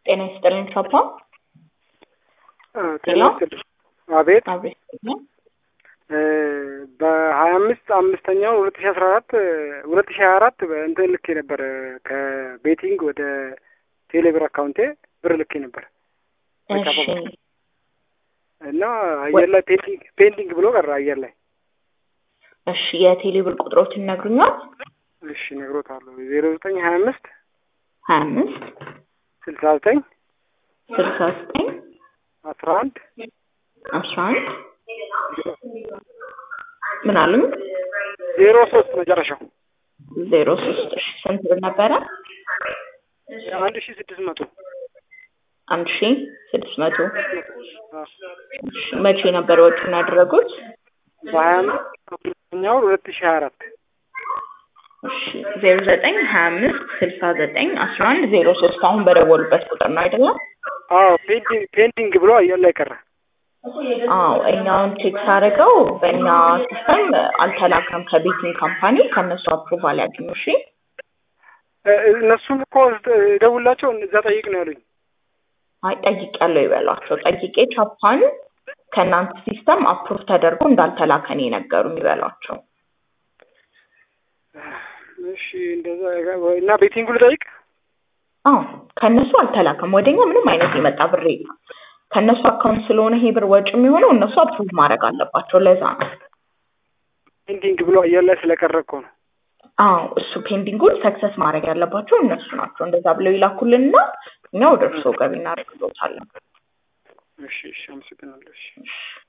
ጤና ይስጥልኝ ቻፓ። ጤና ይስጥልኝ። አቤት አቤት በሀያ አምስት አምስተኛው ሁለት ሺ አስራ አራት ሁለት ሺ ሀያ አራት እንትን ልኬ ነበር ከቤቲንግ ወደ ቴሌብር አካውንቴ ብር ልኬ ነበር እሺ እና አየር ላይ ፔንዲንግ ፔንዲንግ ብሎ ቀረ አየር ላይ። እሺ የቴሌብር ቁጥሮችን ይነግሩኛል? እሺ እነግሮታለሁ። ዜሮ ዘጠኝ ሀያ አምስት ሀያ አምስት ስልሳ ዘጠኝ ስልሳ ዘጠኝ አስራ አንድ አስራ አንድ ምን አሉኝ? ዜሮ ሶስት መጨረሻው ዜሮ ሶስት እሺ ስንት ብር ነበረ? አንድ ሺ ስድስት መቶ አንድ ሺ ስድስት መቶ እሺ መቼ ነበር ወጪውን ያደረጉት? በሀያ አምስት አምስተኛው ሁለት ሺ ሀያ አራት እሺ ዜሮ ዘጠኝ ሀያ አምስት ስልሳ ዘጠኝ አስራ አንድ ዜሮ ሶስት አሁን በደወሉበት ቁጥር ነው አይደለም? አዎ ፔንዲንግ ፔንዲንግ ብሎ አየር ላይ ቀረ። አዎ እኛውን ቼክ ሳደርገው በእኛ ሲስተም አልተላከም ከቤቲንግ ካምፓኒ ከእነሱ አፕሩቫል ያገኙ። እሺ እነሱም እኮ ደውላቸው እዛ ጠይቅ ነው ያሉኝ። አይ ጠይቄያለሁ ይበሏቸው። ጠይቄ ቻፓን ከእናንተ ሲስተም አፕሩቭ ተደርጎ እንዳልተላከን የነገሩኝ ይበሏቸው። እሺ እንደዛ እና ቤቲንጉ ልጠይቅ። አዎ ከእነሱ አልተላከም። ወደኛ ምንም አይነት የመጣ ብር የለም። ከእነሱ አካውንት ስለሆነ ይሄ ብር ወጪ የሚሆነው እነሱ አፕሩቭ ማድረግ አለባቸው። ለዛ ነው። ፔንዲንግ ብሎ አየር ላይ ስለቀረ እኮ ነው። አዎ እሱ ፔንዲንጉን ሰክሰስ ማድረግ ያለባቸው እነሱ ናቸው። እንደዛ ብለው ይላኩልንና እኛ ወደ እርስዎ ገቢ እናደርግሎታለን። እሺ እሺ፣ አመሰግናለሁ። እሺ እሺ